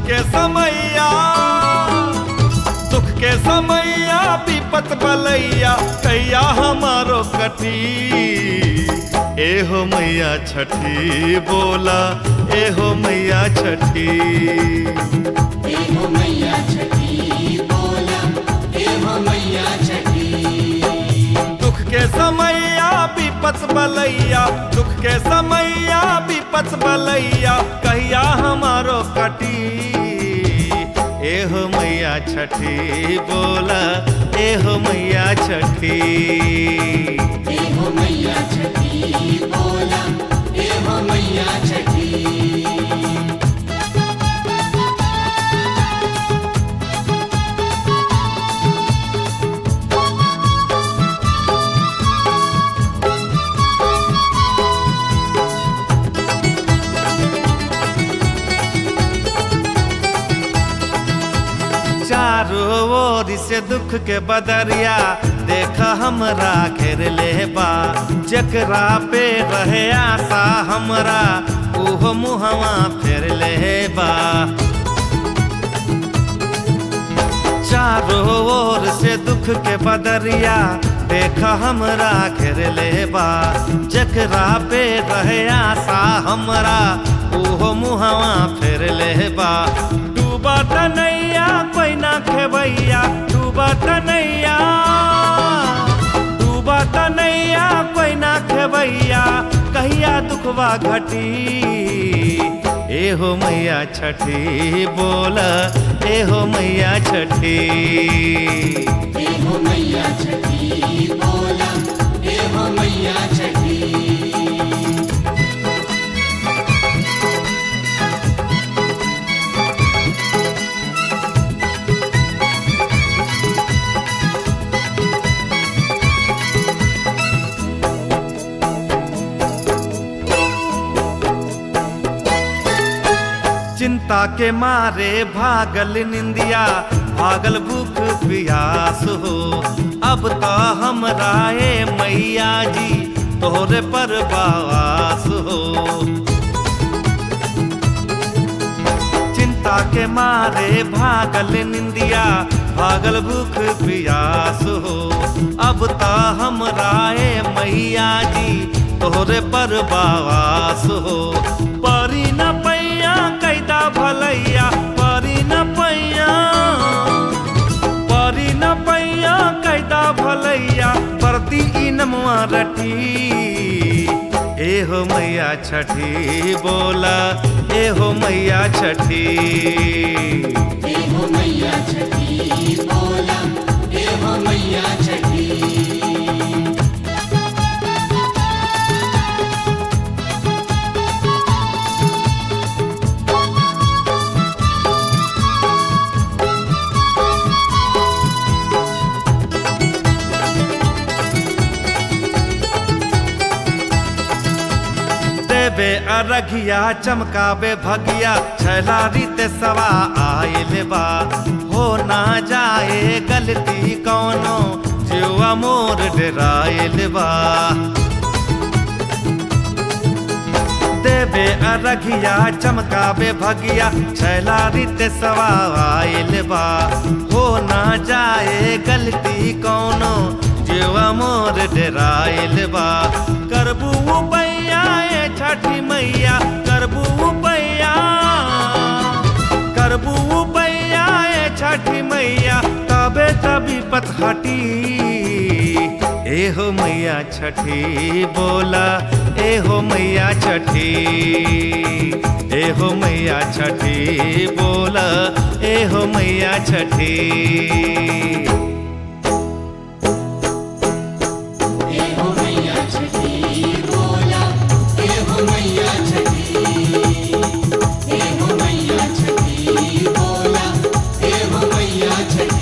के समैया दुख के समैया विपत बलैया कैया हमारो कटी एहो मैया छठी बोला एहो मैया छठी एहो मैया छठी बोला एहो मैया छठी दुख के समैया विपत बलैया दुख के समैया विपत बलैया कहिया हमारो कटी एहो मैया छठी बोला एहो मैया छठी एहो मैया छठी बोला एहो मैया छठी चारों ओर से दुख के बदरिया देख हमरा घेर ले बा जकरा पे रहे आशा हमरा ओहो मुहवा फेर ले बा चारों ओर से दुख के बदरिया देख हमरा घेर ले बा जकरा पे रहे आशा हमरा ओहो मुहवा फेर ले बा डूबा तनैया कोई ना खेबैया डूबा तनैया डूबा तनैया कोई ना खेबैया कहिया दुखवा घटी एहो मैया छठी बोला एहो मैया छठी एहो मैया छठी बोला एहो मैया छठी चिंता के मारे भागल निंदिया भागल भूख प्यास हो अब तो हमरा ए मैया जी तोहरे पर बास हो चिंता के मारे भागल निंदिया भागल भूख प्यास हो अब तो हमरा ए मैया जी तोहरे पर बास हो परी न पैया कैदा भलैया परी न पैया परी न पैया कैदा भलैया परती ई नमुआ रटी एहो मैया छठी बोला एहो मैया छठी एहो मैया छठी बोला एहो मैया छठी देवे अरघिया चमकावे भगिया छैला रीत सवा आयल बा हो ना जाए गलती कौनो जीवा मोर डरायल बा देवे अरघिया चमकावे भगिया छैला रीत सवा आयल बा हो ना जाए गलती कौनो जीवा मोर डरायल बा करबू पैया ए छठी मैया करबू पैया करबू पैया ए छठी मैया तबे तभी पतहटी एहो मैया छठी बोला एहो मैया छठी एहो मैया छठी बोला एहो मैया छठी एहो मैया छठी बोला एहो मैया छठी एहो मैया छठी बोला एहो मैया छठी